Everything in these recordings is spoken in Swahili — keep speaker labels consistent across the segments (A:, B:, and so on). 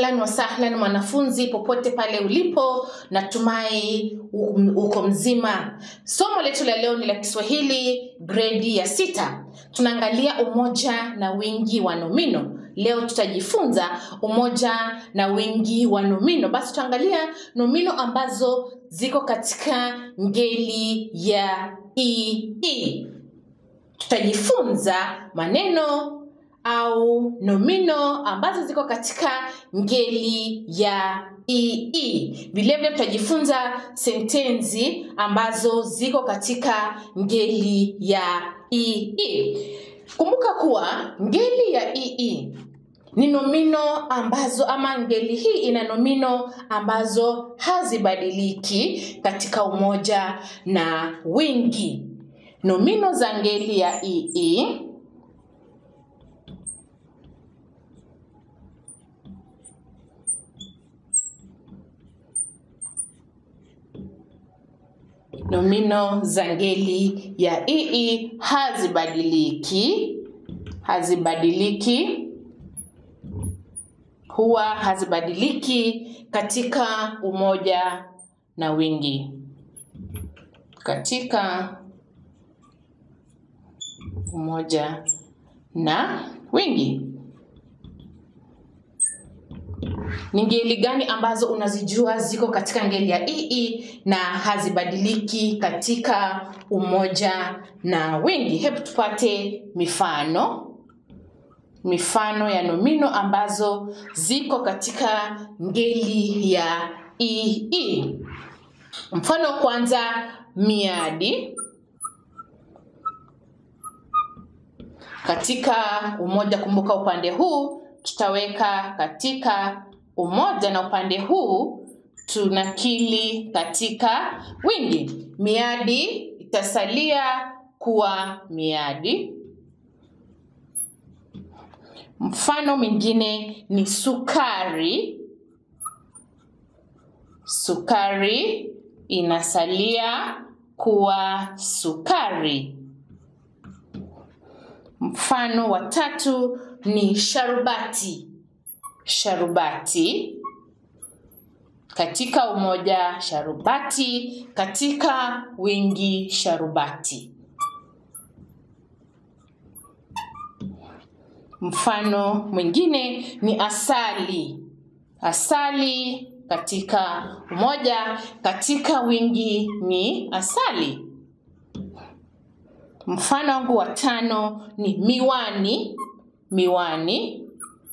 A: ahlan wa sahlan mwanafunzi popote pale ulipo natumai u- uko mzima somo letu la leo ni la kiswahili gredi ya sita tunaangalia umoja na wingi wa nomino leo tutajifunza umoja na wingi wa nomino basi tutaangalia nomino ambazo ziko katika ngeli ya ii tutajifunza maneno au nomino ambazo ziko katika ngeli ya ii vilevile tutajifunza sentensi ambazo ziko katika ngeli ya ii kumbuka kuwa ngeli ya ii ni nomino ambazo ama ngeli hii ina nomino ambazo hazibadiliki katika umoja na wingi nomino za ngeli ya ii nomino za ngeli ya ii hazibadiliki hazibadiliki huwa hazibadiliki katika umoja na wingi katika umoja na wingi ni ngeli gani ambazo unazijua ziko katika ngeli ya ii na hazibadiliki katika umoja na wingi hebu tupate mifano mifano ya nomino ambazo ziko katika ngeli ya ii mfano wa kwanza miadi katika umoja kumbuka upande huu tutaweka katika umoja na upande huu tunakili katika wingi miadi itasalia kuwa miadi mfano mwingine ni sukari sukari inasalia kuwa sukari mfano wa tatu ni sharubati sharubati katika umoja sharubati katika wingi sharubati mfano mwingine ni asali asali katika umoja katika wingi ni asali mfano wangu wa tano ni miwani miwani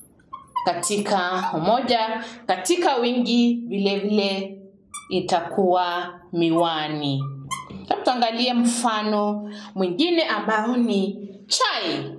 A: katika umoja katika wingi vile vile itakuwa miwani Hebu tuangalie mfano mwingine ambao ni chai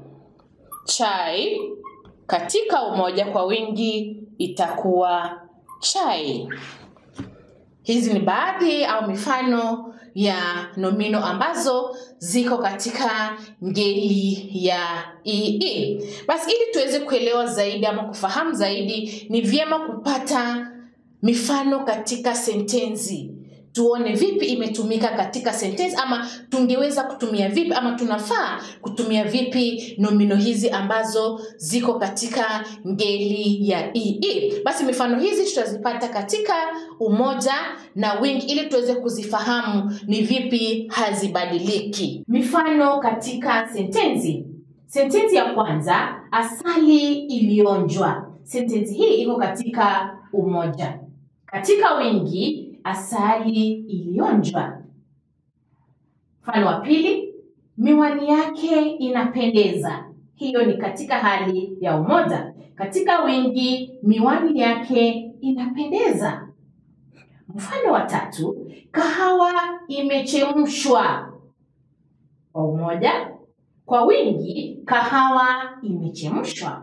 A: chai katika umoja kwa wingi itakuwa chai hizi ni baadhi au mifano ya nomino ambazo ziko katika ngeli ya ii basi ili tuweze kuelewa zaidi ama kufahamu zaidi ni vyema kupata mifano katika sentensi tuone vipi imetumika katika sentensi ama tungeweza kutumia vipi ama tunafaa kutumia vipi nomino hizi ambazo ziko katika ngeli ya ii basi mifano hizi tutazipata katika umoja na wingi ili tuweze kuzifahamu ni vipi hazibadiliki mifano katika sentensi sentensi ya kwanza asali ilionjwa sentensi hii iko katika umoja katika wingi asali ilionjwa mfano wa pili miwani yake inapendeza hiyo ni katika hali ya umoja katika wingi miwani yake inapendeza mfano wa tatu kahawa imechemshwa kwa umoja kwa wingi kahawa imechemshwa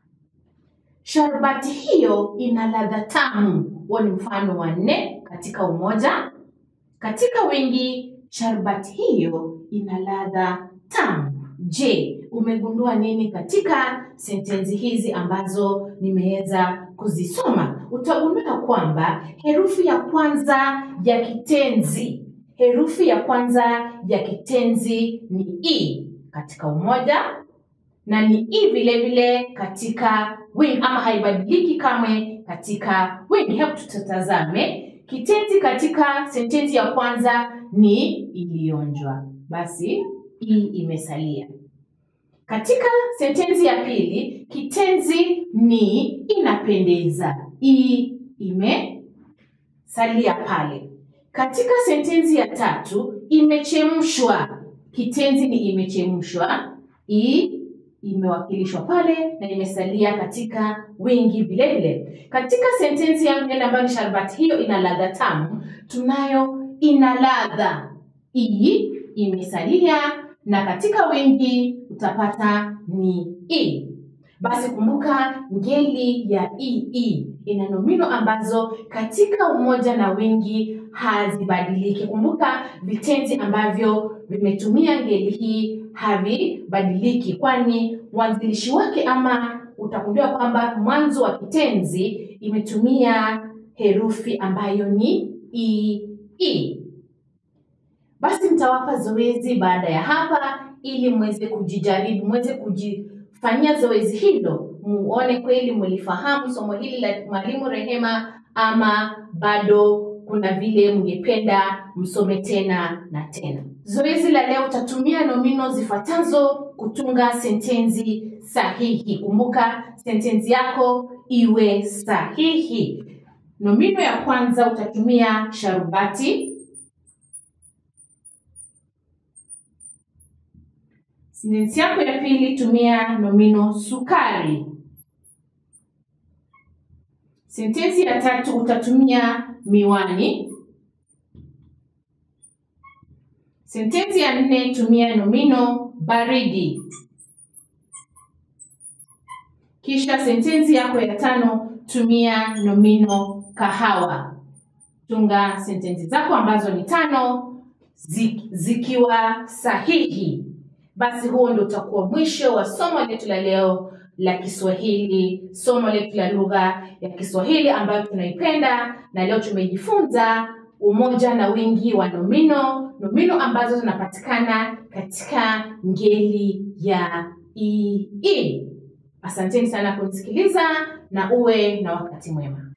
A: Sharbati hiyo ina ladha tamu. Huo ni mfano wa nne katika umoja. Katika wingi, sharbati hiyo ina ladha tamu. Je, umegundua nini katika sentensi hizi ambazo nimeweza kuzisoma? Utagundua kwamba herufi ya kwanza ya kitenzi, herufi ya kwanza ya kitenzi ni i katika umoja na ni i vile vile katika wingi ama haibadiliki kamwe katika wingi hebu tutazame kitenzi katika sentensi ya kwanza ni ilionjwa basi i imesalia katika sentensi ya pili kitenzi ni inapendeza i imesalia pale katika sentensi ya tatu imechemshwa kitenzi ni imechemshwa i imewakilishwa pale na imesalia katika wingi vile vile katika sentensi yangu ile ambayo ni sharbati hiyo ina ladha tamu tunayo ina ladha i imesalia na katika wingi utapata ni i basi kumbuka ngeli ya ii ina nomino ambazo katika umoja na wingi hazibadiliki kumbuka vitenzi ambavyo vimetumia ngeli hii havibadiliki kwani mwanzilishi wake ama utagundua kwamba mwanzo wa kitenzi imetumia herufi ambayo ni ii basi mtawapa zoezi baada ya hapa ili mweze kujijaribu mweze kujifanyia zoezi hilo muone kweli mlifahamu somo hili la mwalimu rehema ama bado kuna vile mngependa msome tena na tena zoezi la leo utatumia nomino zifuatazo kutunga sentensi sahihi kumbuka sentensi yako iwe sahihi nomino ya kwanza utatumia sharubati sentensi yako ya pili tumia nomino sukari sentensi ya tatu utatumia miwani sentensi ya nne tumia nomino baridi kisha sentensi yako ya tano tumia nomino kahawa tunga sentensi zako ambazo ni tano zi- zikiwa sahihi basi huo ndo utakuwa mwisho wa somo letu la leo la kiswahili somo letu la lugha ya kiswahili ambayo tunaipenda na leo tumejifunza umoja na wingi wa nomino nomino ambazo zinapatikana katika ngeli ya ii asanteni sana kunisikiliza na uwe na wakati mwema